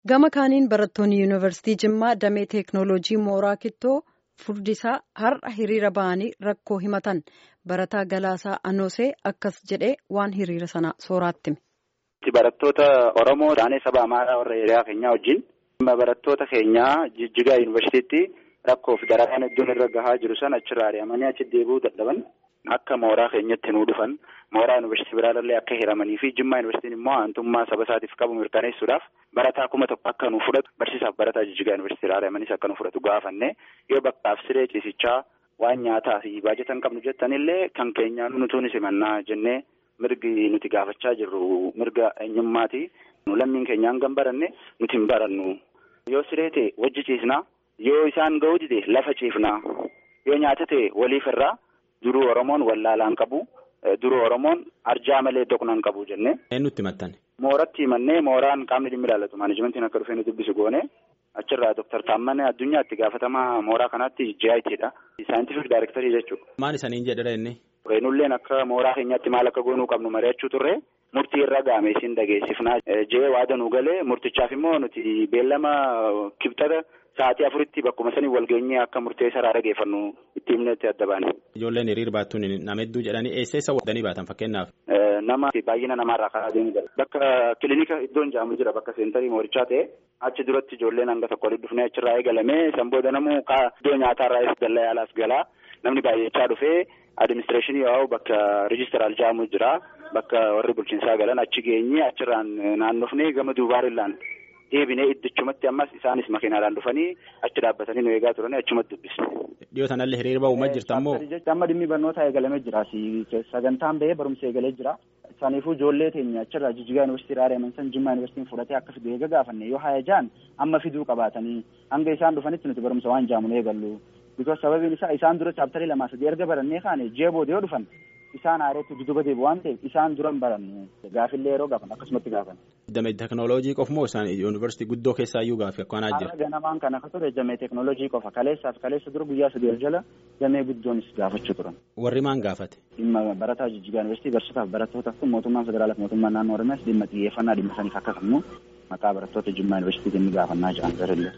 Gama kaaniin barattoonni yuunivarsiitii Jimmaa damee teeknooloojii mooraa kittoo furdisaa har'a hiriira ba'anii rakkoo himatan barataa Galaasaa Anoosee akkas jedhee waan hiriira sana sooraatti. Barattoota Oromoo taanee saba Amaaraa warra hiriyaa keenyaa wajjin barattoota keenyaa Jijjigaa yuunivarsiitiitti rakkoof dararaan iddoon irra gahaa jiru sana achirraa ari'amanii achi deebi'uu dadhaban akka mooraa keenyatti nuu dhufan mooraa yuunivarsiitii biraallee akka hiramanii fi Jimmaa yuunivarsiitiin immoo aantummaa saba isaatiif qabu mirkaneessuudhaaf barataa kuma tokko akka nu fudhatu barsiisaaf barataa Jijjigaa yuunivarsiitii ari'amanis akka nu fudhatu gaafanne yoo bakkaaf siree ciisichaa waan nyaataa fi baajata hin qabnu jettanillee kan keenyaan nutuunis himannaa jennee mirgi nuti gaafachaa jirru mirga eenyummaati. Lammiin keenyaan gan baranne nuti hin barannu. Yoo siree ta'e wajji ciisnaa. Yoo isaan ga'uu dide lafa ciifnaa. Yoo nyaata ta'e waliif irraa duruu Oromoon wallaalaan qabu. Duruu Oromoon arjaa malee doqnaan qabu jennee. Eenyutti himattan? Mooratti himannee mooraan qaamni dhimmi ilaallatu maanajimentiin akka dhufee nu dubbisu goone. Achirraa Dooktar Taammanee addunyaatti gaafatamaa mooraa kanaatti JITdha. Saayintifik daayirektarii jechuudha. Maal isaniin jedhara inni? Nulleen akka mooraa keenyaatti maal akka goonuu qabnu mari'achuu turre murtii irra gaame isin dhageessifnaa jee waada nu galee murtichaaf immoo nuti beellama kibxata sa'aatii afuritti bakkuma sanii walgeenyee akka murtee saraa dhageeffannu itti himnetti adda baane. Ijoolleen hiriir baattuun nama hedduu jedhanii eessa eessa wadanii baatan fakkeenyaaf. Nama baay'ina namaarraa karaa deemu jira. Bakka kilinika iddoon jaamu jira bakka seentarii moorichaa ta'e achi duratti ijoolleen hanga tokko walitti dhufnee achirraa eegalamee san booda namuu iddoo nyaataarraa dallaa yaalaas galaa namni baay'achaa dhufee. Adiministireeshinii yoo bakka riijistiraal jaamu jira bakka warri bulchiinsaa galan achi geenye achirraan naannofnee gama duubaarillaan deebinee iddichumatti ammas isaanis makiinaadhaan dhufanii achi dhaabbatanii nu eegaa turanii achumatti dubbisne. Dhiyoo sanallee hiriira ba'uuma jirta ammoo. Amma dhimmi barnootaa eegalamee jira sagantaan bahee barumsa eegalee jira. Isaaniifuu ijoollee teenya achirraa Jijjigaa Yuunivarsiitii Raariyaman san Jimmaa Yuunivarsiitiin fudhatee akka fidu eega gaafanne yoo haya jaan amma fiduu qabaatanii hanga isaan dhufanitti nuti barumsa waan jaamu eegallu. Bikoos sababiin isaa isaan dura chaaptarii lamaa sadii erga barannee kaane jee booda yoo dhufan isaan aareetti dudduba deebi'u waan ta'eef isaan duran barannu gaafillee yeroo gaafan akkasumatti gaafan. Damee teeknooloojii qofa moo isaan yuunivarsiitii guddoo keessaa iyyuu gaafi akkanaa jira. Haala ganamaan kana akka ture damee teeknooloojii qofa kaleessaaf kaleessa dura guyyaa sadii jala damee guddoonis gaafachuu turan. Warri maan gaafate? Dhimma barataa Jijjigaa Yuunivarsiitii barsiisotaaf barattoota kun mootummaan federaalaaf mootummaan naannoo Oromiyaas dhimma xiyyeeffannaa dhimma saniif akka kennu maqaa barattoota Jimmaa Yuunivarsiitii inni gaafannaa jiran garillee.